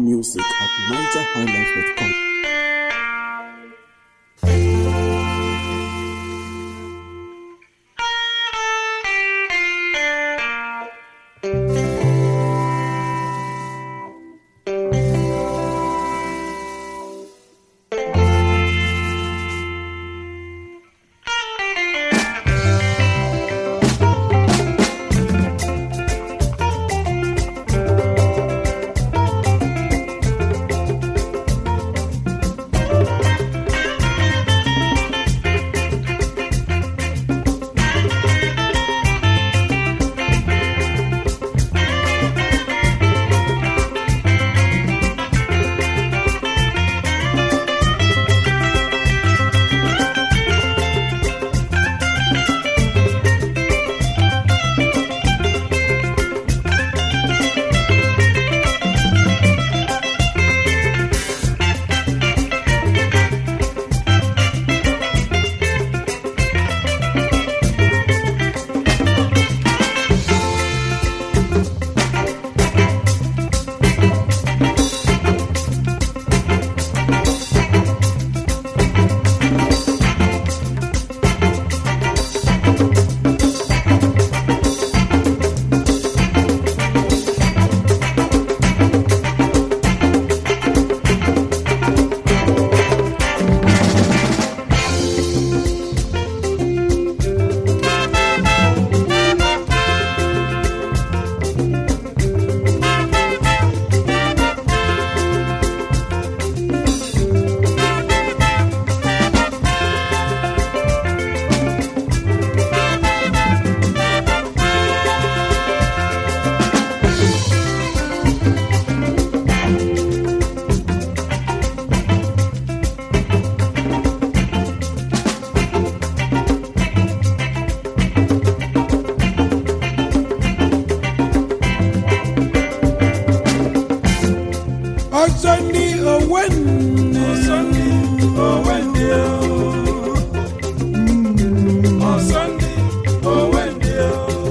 music at nigerhighlife.com. ọzọ ní òwe nne ọ̀sán ní òwe ndí o. ọ̀sán ní òwe ndí o.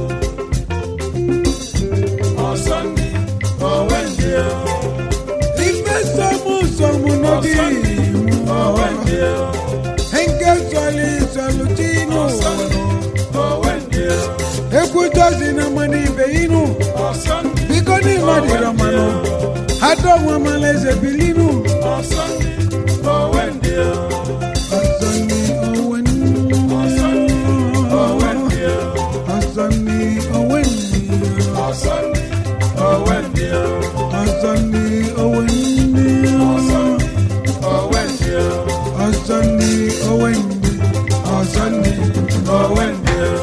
ọ̀sán ní òwe ndí o. ife sọmú sọmú n'obi ọ̀sán ní òwe ndí o. nke sọlị sọlụ tinu ọ̀sán ní òwe ndí o. ekwutozi na mmanụ ibe inu ọ̀sán ní biko n'ime dịrọ mmanụ adọnwa malaeze bilinu ọ̀sán ní òwe ndí o. ọzọ ní òwe nne ọ̀sán ní òwe ndí o. ọzọ ní òwe nne ọ̀sán ní òwe ndí o. ọzọ ní òwe nne ọ̀sán ní òwe ndí o. ọzọ ní òwe nne ọzọ ní òwe ndí o.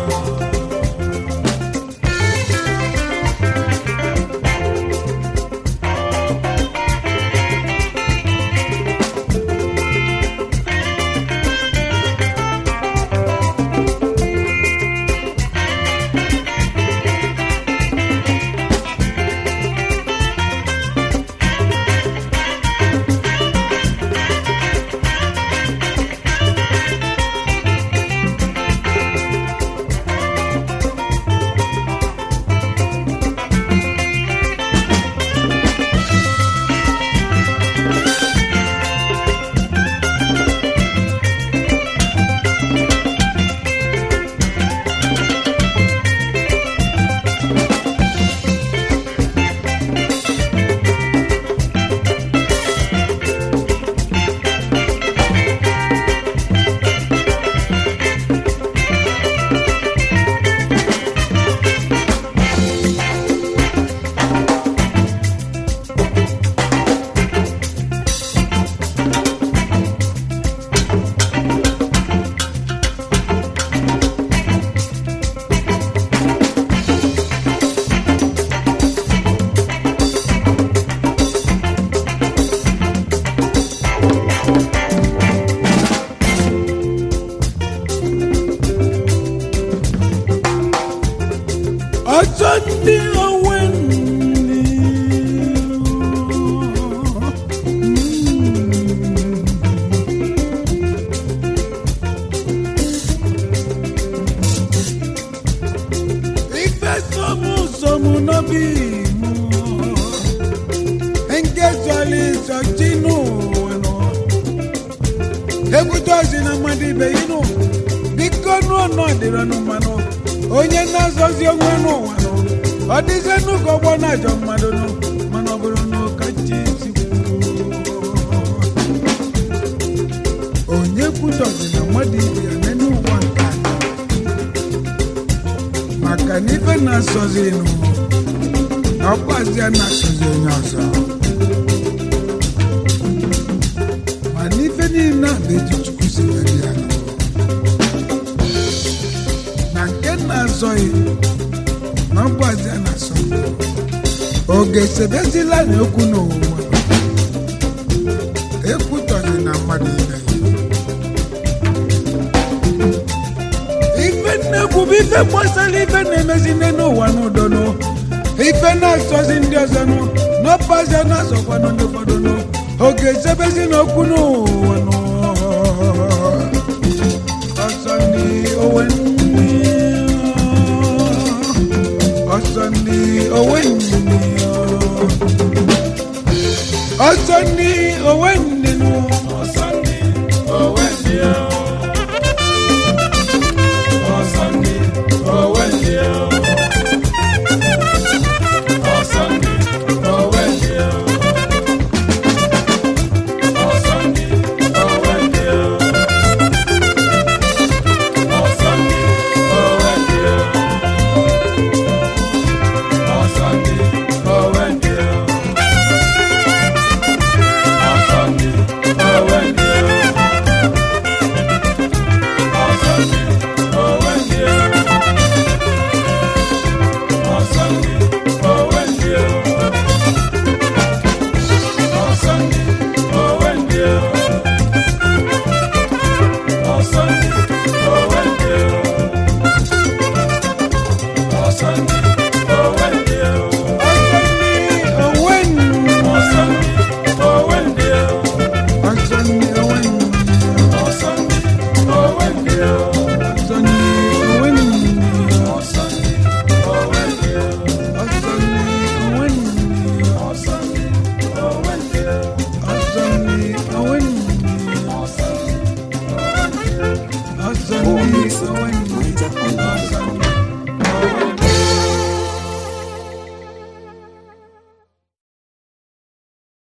ọzọ ní òwe nne ife sọmụ sọmụ n'obi mụ nke zọli ekwutọzi na mmadụ ibe ya nụ biko nụọ nọ dịrọnụ mmanụ onye na-azọzi onwe n'ụwa nụ ọ dịzie n'ụka ọgbọ na-ajọ mmadụ nụ mana ọ bụrụ na ụka chi si kwuo onye kwutọzi na mmadụ ibe ya n'elu ụwa nke a maka na ife na-asọzi nụ na ọkwazi a na-asọzi onye ọzọ ma n'ife niile a bụ eji chukwu si were ya nụ na nke na-azọghị na ọkwazi a na-asọ oge sebezila na okwu n'ụwa ekwutọzi na mmadụ ibe ya ife nnekwu bụ ife gbasara ife na-emezi nne n'ụwa n'udo nụ ife na-asọzi ndị ọzọ nụ n'ọpazi na-asọkwa nụ ndị ụfọdụ nụ oge ezebezi n'okwu n'ụwa nụ ọsọ ndị owe ndị ọsọ ndị owe ndị ọsọ ndị owe ndị